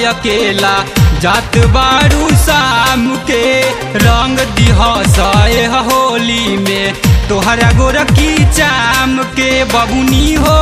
अकेला जात बारू शाम के रंग दिहसए होली में तोहरा गोरखी चाम के बबुनी हो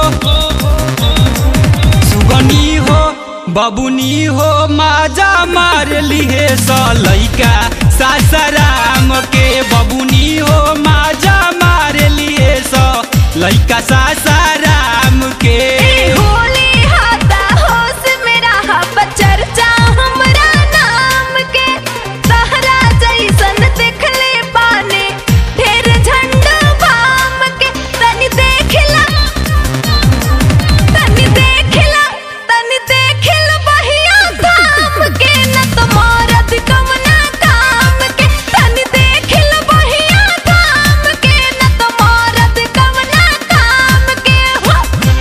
सुगनी हो बबुनी हो माजा मार लिहे सलैका सासराम के बबुनी हो माजा मार लिए स लैका सासाराम के ए होली हाता होश मेरा हब चर्चा हमरा नाम के तहरा जैसन देखले पाने ढेर झंडा बाम के तनी देखला तनी देखला तनी देखल बहिया धाम के न तो मरद कवना काम के तनी देखल बहिया धाम के न तो मरद कवना काम के हो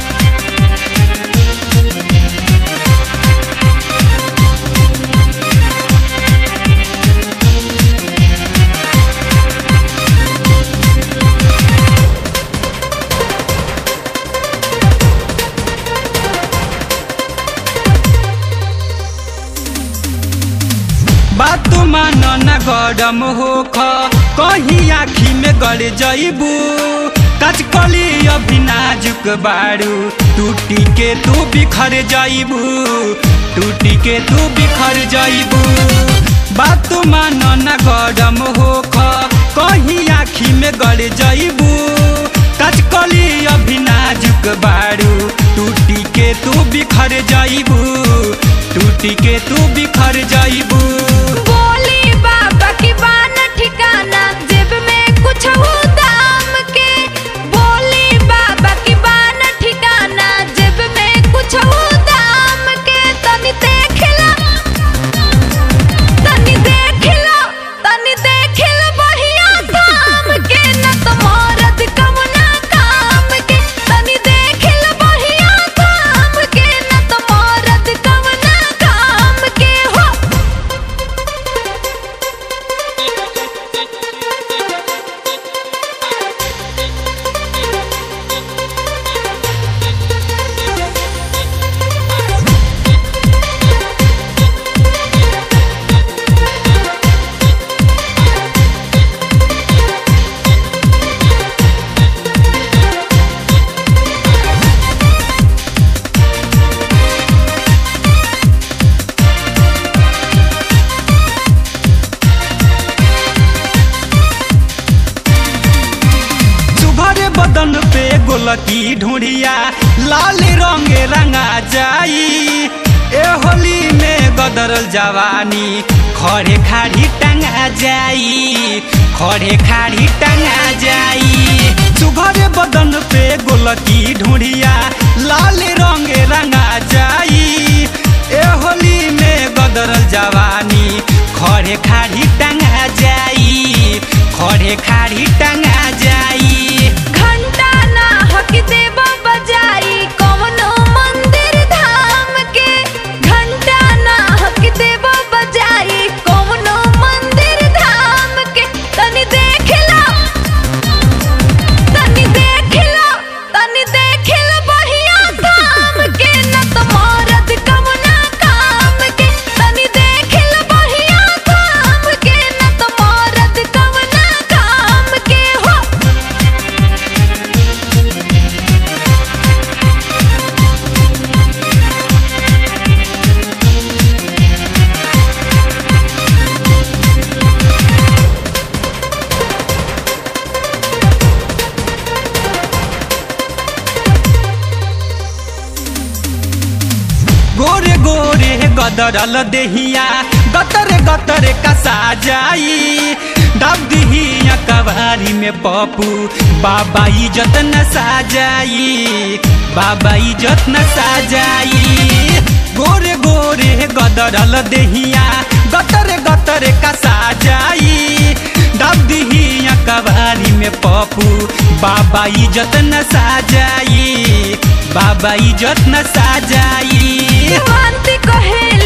बात मान न गरम हो ख कहीं आखी में गड़ जइबू कचकली अभी नाजुक बारू टूटी के तू बिखर जइबू टूटी के तू बिखर जइबू बात मान न गरम हो ख कहीं आखी में गड़ जइबू कचकली अभी नाजुक बारू टूटी के तू बिखर जइबू टूटी के तू बिखर जइबू बोली बाबा की बान ठिकाना जेब में कुछ हो दाम के बोली बाबा की बान ठिकाना जेब में कुछ हो दाम के तनी देखला तनी देखला तनी देखल बहिया धाम के न तो मरद कवना काम के तनी देखल बहिया धाम के न तो मरद कवना काम के हो सुभर बदन पे गोलकी ढूंढिया लाल रंग रंगा जाई ए होली में गदरल जवानी खड़े खाड़ी टंगा जाई खड़े खाड़ी टंगा जाई सुभर बदन पे गोलकी ढूंढिया लाल रंग रंगा जाई ए होली में गदरल जवानी खड़े खाड़ी टंगा जाई खड़े खाड़ी टंगा जाई घंटा ना हक देव बजाई कवनो मंदिर धाम के घंटा ना हक देव बजाई कवनो मंदिर धाम के तनी देखला तनी देखला तनी देखल बहिया धाम के न तो मरद कवना काम के तनी देखल बहिया धाम के न तो मरद कवना काम के हो गोरे गोरे गदरल देहिया गतर गतर कसा जाई दब दिहिया कवारी में पप्पू बाबा इज्जत न साजाई बाबा इज्जत न साजाई गोरे गोरे गदरल देहिया गतर गतर कसा जाई दब दिहिया कवारी में पप्पू बाबा इज्जत न साजाई बाबा इज्जत न साजाई शांति कहे